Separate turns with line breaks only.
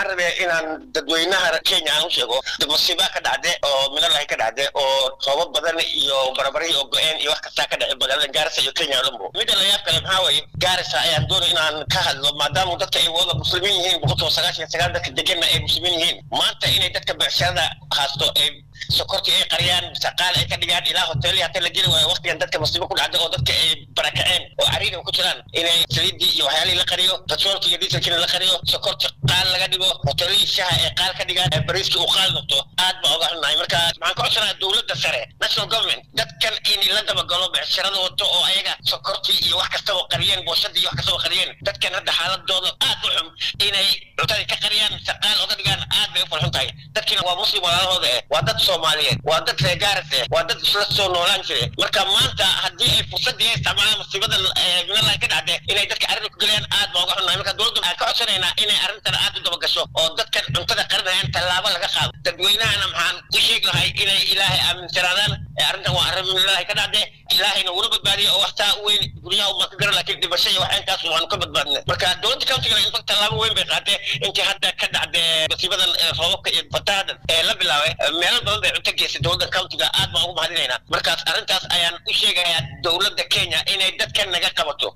waxaan rabaa inaan dadweynaha kenya aan u sheego masiibaa ka dhacde oo minalahay ka dhacde oo roobab badan iyo barabari oo go-een iyo wax kastaa ka dhace magaalada gaarisa iyo kenya dhanbo midda layaab kale maxaa waaye gaarisa ayaan doonay inaan ka hadlo maadaama dadka ay wada muslimiin yihiin boqolkiiba sagaashan sagaal dadka deganna ay muslimiin yihiin maanta inay dadka becsharada haasto ay sokortii ay qariyaan shaqaal ay ka dhigaan ilaa hoteelii hata la geli waayo waqtigan dadka musiibo ku dhacda oo dadka ay barakaceen oo cariiga ku jiraan inay saliidii iyo waxyaalihii la qariyo petroolkii iyo dieselkiina la qariyo sokorti qaal laga dhigo hoteelihii shaha ay qaal ka dhigaan bariiskii uu qaal noqdo aad baa oga xunnahay marka maxaan ka codsanayaa dowladda sare national government dadkan in la dabagalo becsharada wato oo ayaga sokortii iyo wax kastaba qariyeen booshadii iyo wax kastaba qariyeen dadkan hadda xaaladooda aad u xun inay cuntadii ka qariyaan shaqaal oga dhigaan aad bay u farxun tahay dadkiina waa muslim walaalahooda eh waa dad soomaaliyeed waa dad reer gaaris eh waa dad isla soo noolaan jire marka maanta haddii ay fursadii ay isticmaalaan musiibada minalahi ka dhacde inay dadka arrinta ku gelayaan aad baa uga xunnahay marka dowladda waxaan ka codsanaynaa inay arrintan aad u dabagasho oo dadkan cuntada qarinayaan tallaabo laga qaado dadweynahana maxaan u sheegi lahay inay ilaahay aaminsanaadaan arrintan waa arrin minalahi ka dhacde ilaahayna wuna badbaadiyo oo waxtaa weyn guryaha uma ka garo laakiin dhibasho iyo wax intaas waanu ka badbaadnay marka dowladda countigana in fak tallaabo weyn bay qaatee intii hadda ka dhacde musiibadan roobabka iyo fatahadan ee la bilaabay meelo badan bay cunto geysay dowladda countiga aad baan ugu mahadinaynaa markaas arrintaas ayaan u sheegayaa dowladda kenya inay dadkan naga qabato